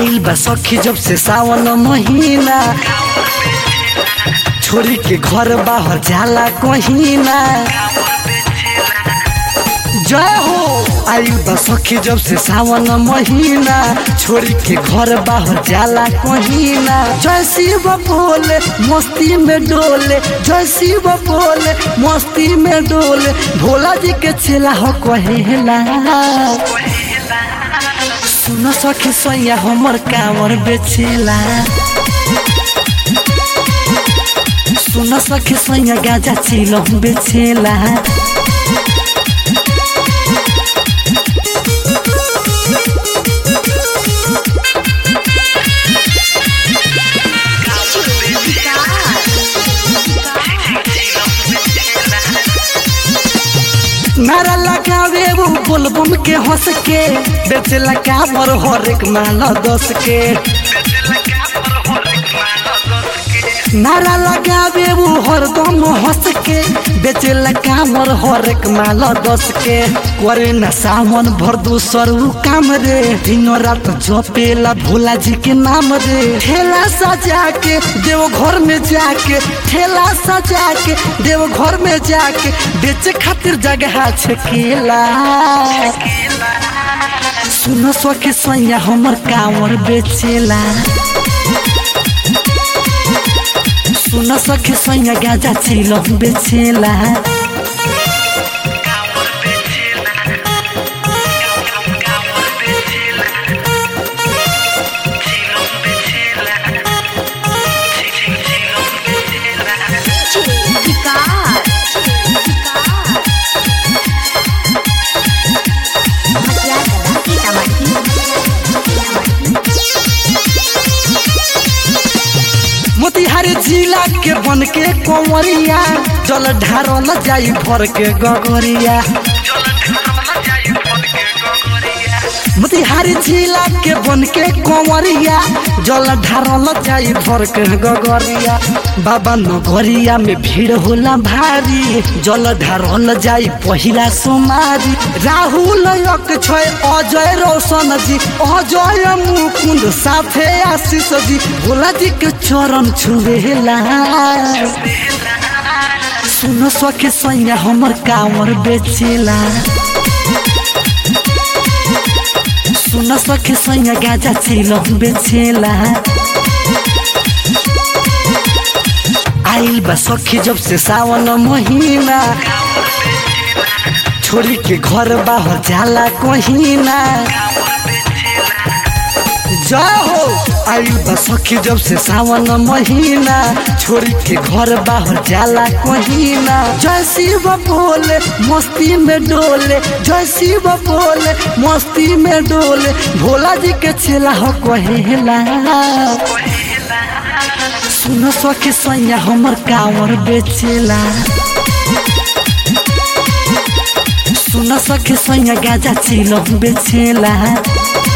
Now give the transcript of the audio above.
आइल बा सखी जब से सावन महीना छोरी के घर बाहर जाला कहीना जय हो आइल बा सखी जब से सावन महीना छोरी के घर बाहर जाला कहीना जय शिव बोले मस्ती में डोले जय शिव बोले मस्ती में डोले भोला जी के चेला हो कहेला सुन सखी सैया हमर कांवर बेचेला सुन सखी सैया गाजा चिलो बेचेला नारा लगावे वो बुलबुल के हंस के बेचेला कांवर हर एक माला दस के नारा लगावे वो हरदम हंस के बेचेला कामर हर एक माला दस के करे न सावन भर दूसर उ काम रे दिनो रात जपेला भोला जी के नाम रे ठेला सजा के देव घर में जाके ठेला सजा के देव घर में जाके बेचे खातिर जगह छकेला सुनो सखी सैया हमर कांवर बेचेला सुन सखी सैया गाजा चिलो बेचेला मोतिहारी जिला के बन के कंवरिया जल ढारल जाई भर के गगरिया मोतिहारी जिला के बन के कंवरिया जल ढारल जाई भर के गगरिया बाबा नगरिया में भीड़ होला भारी जल ढारल जाई पहिला सोमारी राहुल अक्षय अजय रोशन जी अजय मुकुंद साथे आशीष जी भोला जी के चरण छुएला सुन सके सैया हमर कांवर बेचेला सुन सके सैया गाजा चिलो बेचेला आइल बा सखी जब से सावन महीना छोरी के घर बाहर जाला कहीना जय हो आइल बा सखी जब से सावन महीना छोरी के घर बाहर जाला कहीना जय शिव बोले मस्ती में डोले जय शिव बोले मस्ती में डोले भोला जी के चेला हो कहेला सुन सखी सैया हमर कांवर बेचेला सुन सखी सैया गाजा चिलो बेचेला